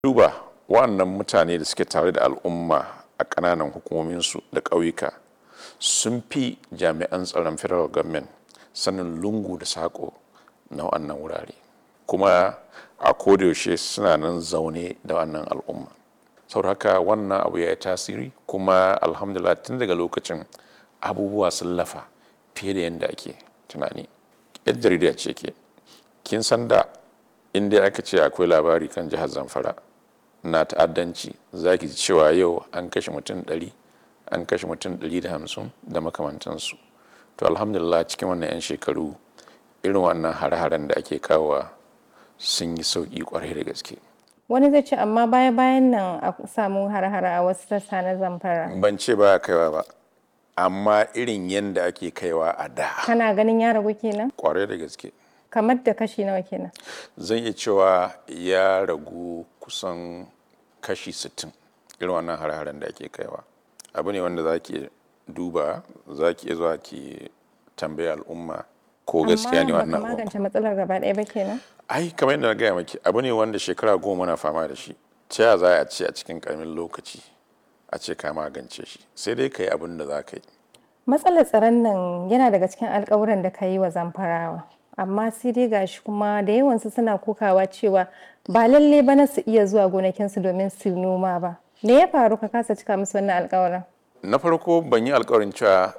duba waɗannan mutane da suke tare da al'umma a ƙananan hukumominsu da ƙauyuka sun fi jami'an tsaron federal government sanin lungu da saƙo na wannan wurare kuma a kodayaushe suna nan zaune da wannan al'umma sau haka wannan abu ya yi tasiri kuma alhamdulillah tun daga lokacin abubuwa sun lafa fiye da yadda ake tunani yar jarida ce ke kin san da inda aka ce akwai labari kan jihar zamfara na ta'addanci za ki ji cewa yau an kashe mutum 100 an kashe mutum 150 da makamantansu to alhamdulillah cikin wannan 'yan shekaru irin wannan hare-haren da ake kawowa sun yi sauƙi kwarai da gaske wani zai ce amma baya bayan nan a samu har-hare a wasu sassa na zamfara ban ce ba kaiwa ba amma irin yadda ake kaiwa a da kana ganin ya ragu kenan kwarai da gaske kamar da kashi nawa kenan zan iya cewa ya ragu kusan kashi 60 irin wannan har-haren da ake kaiwa abu ne wanda za ki duba za ki iya zuwa ki tambaya al'umma ko gaskiya ne wannan amma abu magance matsalar gaba ɗaya ba kenan ai kamar yadda na gaya maki abu ne wanda shekara goma na fama da shi ta yaya za a ce a cikin karamin lokaci a ce ka magance shi sai dai ka yi abin da za ka yi matsalar tsaron nan yana daga cikin alkawuran da ka yi wa zamfarawa amma sai dai gashi kuma da yawansu suna kokawa cewa ba lalle ba na su iya zuwa gonakinsu domin su noma ba me ya faru ka kasa cika musu wannan alkawarin na farko ban yi alkawarin cewa